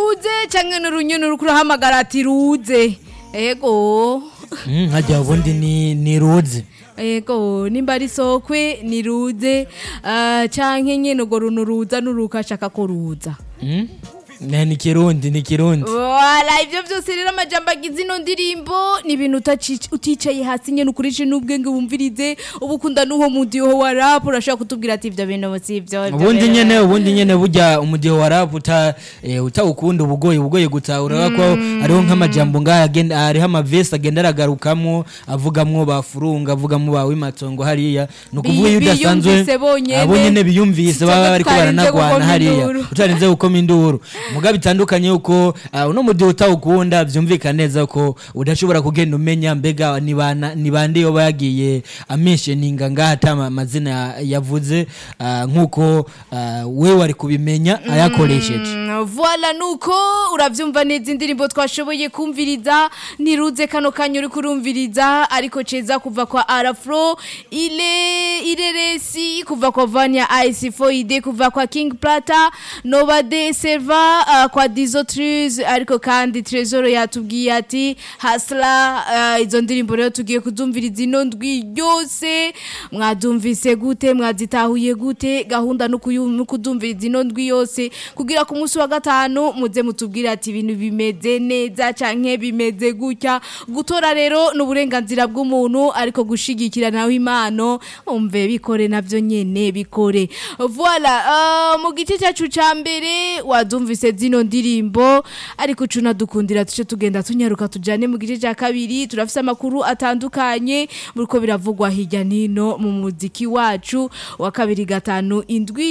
ruze canke n'urunyoni ruriko urahamagara ati ruze ego Mm, hajya ubundi ni ni ruzi ego nimba ari sokwe ni ruze ah, canke nyene urwo runtu ruza n'uruka ashaka ko ruza Mm? Ne, ni kirundi ni kirundi wala ivyo vyose rero amajambo agize ino ndirimbo ni ibintu utaci- uticaye hasi nyene ukoreshe n'ubwenge wumvirize uba ukunda n'uwo mudiho wa rap urashobora kutubwira ati ivyo bintu si ivyo ivyo ubundi bintu- nyene ubundi nyene burya umudiho wa rap uta eh, utawukunda ubugoye ubugoye gutahura ko hariho nk'amajambo ngaha agenda hariho amavesi agenda aragarukamwo avugamwo bafurunga avugamwo ba wimatongo hariya ni ukuvuga iyo Bi- udasanzwe biyumvise bonyene. abo nyene biyumvise baba bariko Tutarinze baranagwana gukoma hariya induru. utarinze gukoma induru muga bitandukanye yuko ah, uno mudiho utawukunda vyumvikana neza ko udashobora kugenda umenya mbega ni bana- ni bande yoba yagiye amentioninga ngaha ata ama- amazina ya- yavuze ah, nk'uko ah, we wari kubimenya ayakoresheje Mm, Voila nuko uravyumva neza indirimbo twashoboye kumviriza niruze kano kanya uri kurumviriza ariko ceza kuva kwa Arafro ile ireresi kuva kwa Vanya Ice Foide kuva kwa King Plata Nova de Serva uh, kwa Dizo Trees ariko kandi Trezor yatubwiye ati hasla uh, izo ndirimbo rero tugiye kuzumviriza ino ndwi yose mwadumvise gute mwazitahuye gute gahunda no kuyu- no kudumviriza ino ndwi yose kugira ku munsi wa gatanu muze mutubwire ati ibintu bimeze neza canke bimeze gutya gutora rero ni uburenganzira bw'umuntu ariko gushigikira nawe impano umve bikore navyo nyene bikore voila uh, mu gice cyacu ca mbere wadumvise zino ndirimbo ariko cuna dukundira tuce tugenda tunyaruka tujane mu gice cya kabiri turafise amakuru atandukanye buriko biravugwa hirya nino mu muziki wacu wa kabiri gatanu indwi